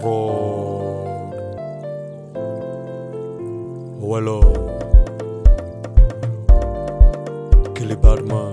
fraud. Wello. Killy Badman.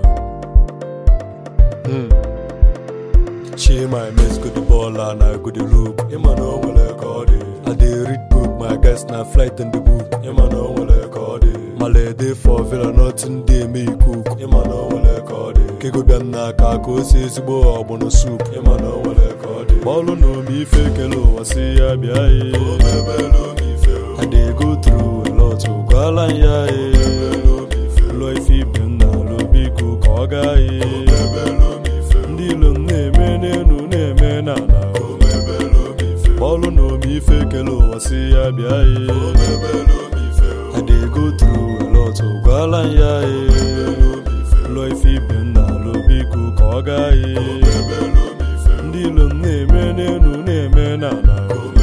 Hmm. She my miss good the ball and I go the look. Ima no wale kodi. I dey read book, my guest na flight in the book. Ima no wale kodi. Male dey for villa, nothing dey me cook. Ima no wale kodi. Kego biam na ka ko si ezigbo ọgbọnọ soup. Ima no wale kodi. Bọọlụ na omi ife kele ụwa si ya bịa ye. I dey go through a lot, gwala ya ye. Ụlọ ife ibe m na alụ biko ka ọ gaa ye. ndị ilo m na-eme n'elu na-eme n'ala bọọlụ na omi ife kele ụwa si ya bịa ye I dey go through a lot gwala m ya ye ụlọ ife ibe m na-alụ biko ka ọ gaa ye ndị ilo m na-eme n'elu na-eme n'ala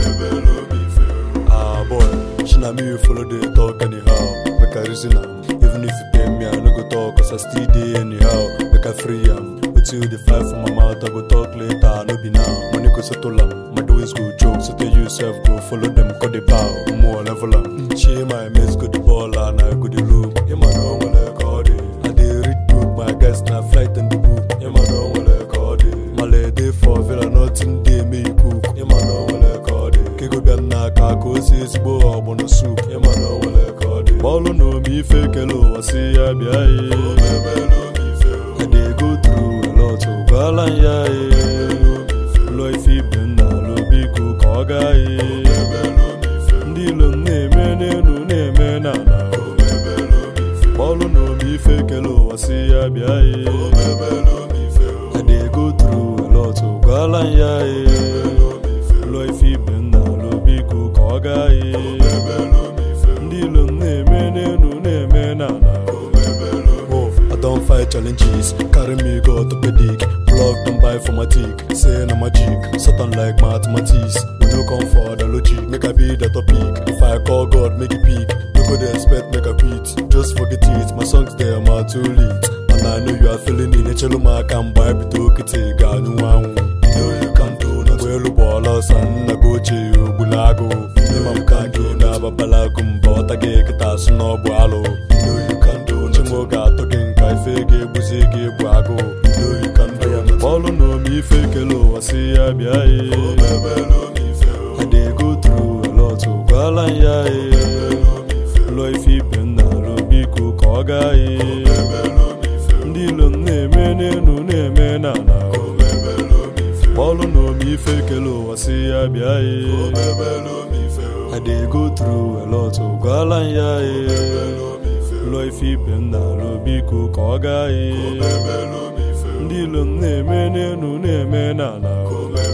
Ah boy, she na me you follow the talk anyhow. Make I reason am. Even if you pay me, I no go talk, cause I still dey anyhow. Make I free am. Until the fly from my mouth, I go talk later, no be now. Money go settle am. My doings go joke, so tell yourself go follow them, cut the bow. More level am. She my mates go the ball and I go the loop. Him I know when I call it. I dey read book, my guys na flight in the book. Him I know when I call it. Male dey for villa, nothing dey me cook. Him I know when I call it. Kego bịa n'aka ka o si ezigbo ọgbọnọ soup. Him I know when I call it. Bọọlụ na omi ife kele ụwa si ya bịa ye. I dey go through a lot, gwala m ya ye. Ụlọ ife ibe m na-alụ biko ka ọ gaa ye. Ndị ilo m na-eme n'elu na-eme n'ala. Bọọlụ na omi ife kele ụwa si ya bịa ye. I dey go through a lot, gwala m ya ye. Ụlọ ife ibe m na-alụ biko ka ọ gaa ye. Ndị ilo m na-eme n'elu na-eme n'ala. Oh, I don't fight challenges, carry me go orthopedic. Plug them buy for my tick, say na magic. Satan like mathematics, we no come for the logic. Make I be the topic. If I call God, make it peak. No go dey expect make I quit. Just forget it, my songs there are too late. And I know you are feeling it. Echelu m aka mgbe anyị bido kịtị ga anụ anwụ. You know you can do nothing. Mgbe elu bụ ọla ọsọ nna gị ochie ogbula agụ. Ịma m ka gị na-ababala agụ mba ọta gị kịta asụ na ọ bụ alụ. You know you can do nothing. Chinwe ga-atọ gị nka ife ga-egbuzi gị egbu agụ. You know you can do nothing. Bọọlụ na omi ife kele ụwa si ya bịa ye. I dey go through a lot, gwala m ya ye. Ụlọ ife ibe m na-alụ biko ka ọ gaa ye. Ndị ilo m na-eme n'elu na-eme n'ala. Bọọlụ na omi ife kele ụwa si ya bịa ye. I dey go through a lot, gwala m ya ye. Ụlọ ife ibe m na-alụ biko ka ọ gaa ye. Ndị ilo m na-eme n'elu na-eme n'ala.